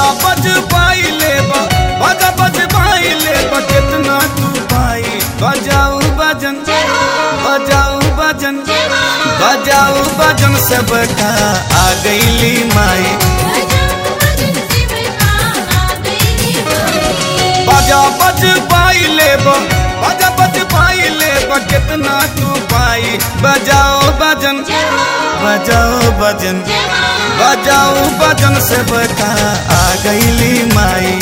बज पाई लेबा बाजा बज पाई लेबा कितना तू पाई बजाओ बजन बजाओ बजन बजाओ बजन सबका आ गईली माई बाजा बज पाई लेबा बाजा बज पाई लेबा कितना तू पाई बजाओ बजन बजाओ बजन बजाओ बजन से बता आ गईली माई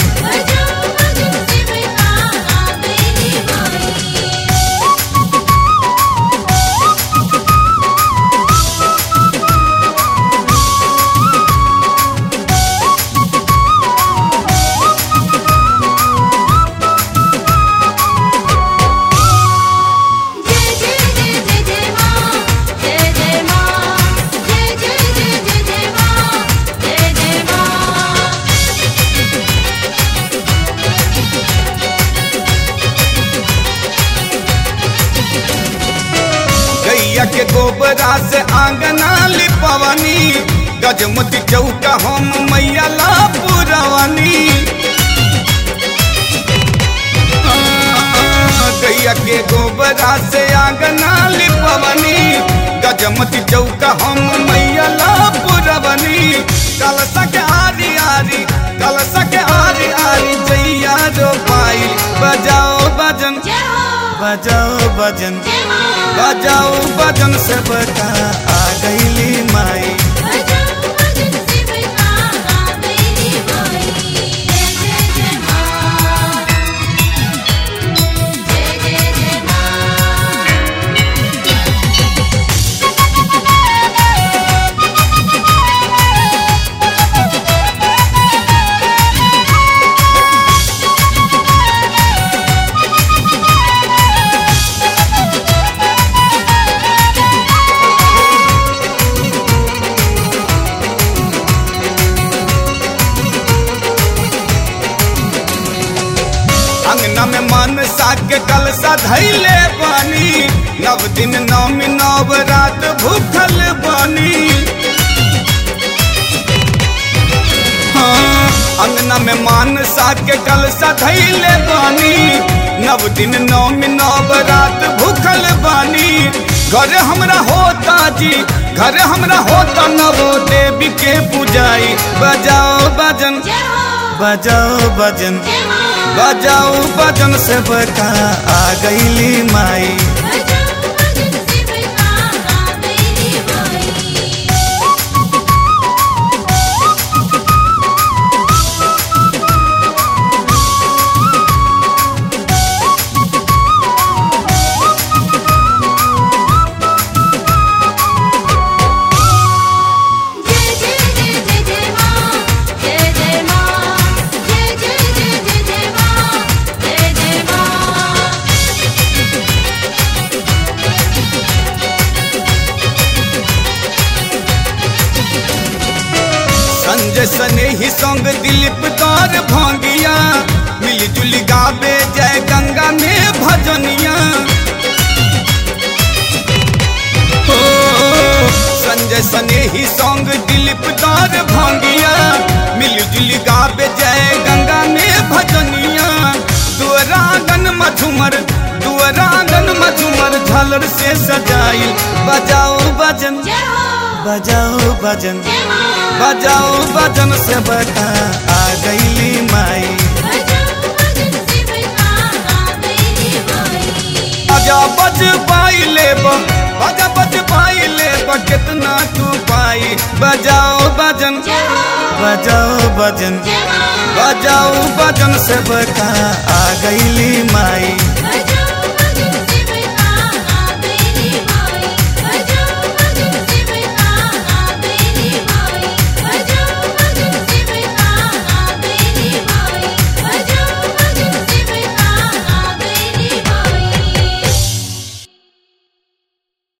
गैया के गोबरा से आंगना लिपवनी गजमती चौका हम मैया ला पुरवनी गैया के गोबरा से आंगना लिपवनी गजमती चौका हम मैया ला पुरवनी कलसा के आरी आरी कलसा के आरी आरी जैया रो पाई बजाओ बजन बजाओ बजन बजाओ बजन से बता आ गईली माई अंगना में मन साग के कलसा धैले बानी नव दिन नवमी नव रात भूखल बानी हाँ, अंगना में मान साग के कलसा धैले बानी नव दिन नवमी नव रात भूखल बानी घर हमरा होता जी घर हमरा होता नवो देवी के पूजाई बजाओ बजन बजाओ बजन बजाओ बजन से बता आ गईली माई संजय सने ही संग दिलीप दौर भांगिया मिलजुल गावे जय गंगा में भजनिया हो संजय सने ही संग दिलीप दौर भांगिया मिलजुल गावे जय गंगा में भजनिया दुअरागन मधुमर दुअरागन मधुमर झालर से सजाई बजाओ बजन बजाओ बजन बजाओ बजन से बता आ गईली माई बजा बज पाई लेब बजा बज पाई लेब कितना तू पाई बजाओ बजन बजाओ बजन बजाओ बजन से बता आ गईली माई